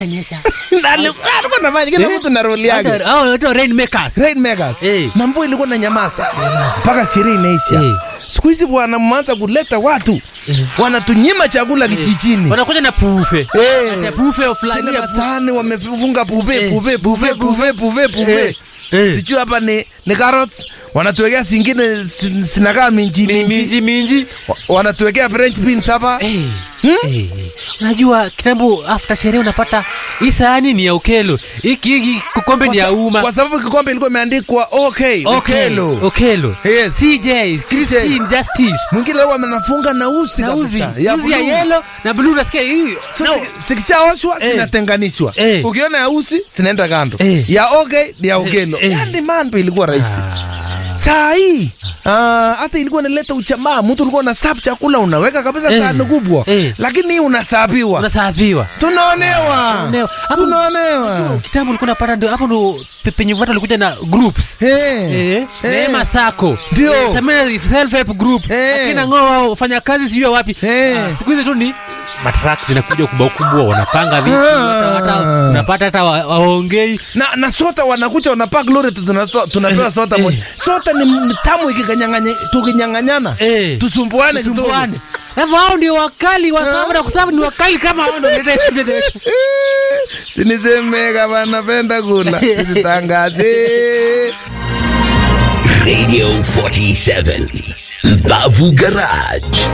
nyesha Na alikuwa alikuwa anafanya kila mtu na roli yake. Hata- hao wanaitwa rainmakers Rainmakers. Eh. Na mvua ilikuwa na nyamaza mpaka sherehe inaisha. Eh. Siku hizi bwana mmeanza kuleta watu wanatunyima chakula kijijini. wanakuja na pufe Eh. Ati pufe fulani Sile ya masahani wamefunga puve Eh. puve puve puve puve puve. Eh. Eh. Sijui hapa ni ni carrots wanatuwekea zingine sin- zinakaa minji minji. minji minji Wa- Wanatuwekea French beans hapa. Eh, eh, unajua kitambo after sherehe unapata hii sahani ni ya ukelo hiki hiki kikombe ni Kwa ya sa- umma Kwa sababu kikombe ilikuwa imeandikwa okay, Okelo. Okelo. Yes. CJ, Christine, Justice. Mwingine leo amenafunga na usi Na uzi, kabisa. Ya uzi ya blue. yellow na blue nasikia hii. So, No. ziki- zikishaoshwa Eh. zinatenganishwa Eh. ukiona ya usi zinaenda kando Eh. ya okay ni ya ugelo eh. yani mambo ilikuwa rahisi Ah. saa hii ah, hata ilikuwa inaleta uchamaa mtu ulikuwa una sap chakula unaweka kabisa Eh. sahani kubwa Eh. lakini hii unasapiwa Unasafiwa. tunaonewa Tunaonewa. Hapo- tunaonewa Kitambo ulikuwa unapata ndio hapo ndo pe- penye watu walikuja na groups. Eh. Eh, Eh. Neema Sacco. Ndio. Eh, Samia self help group. Eh. Akina ngoa wafanya kazi sijui wapi. Eh. Ah, Siku hizi tu ni matrak zinakuja kubwa kubwa wanapanga vitu Ah. hata hata unapata hata wa- waongei na, na sota wanakuja wanapak lori tu tunaso- tunapewa Eh, sota eh. moja sota ni, ni tamu ikikanyang'anya- tukinyang'anyana Eh. tusumbuane kidogo. tusumbuane. Alafu hao ndio wakali wa sababu na kusababu ni wakali kama hao ndio wanaleta generation. sinisemeka vanapenda kula sisitangaze Radio 47 Bavu Garage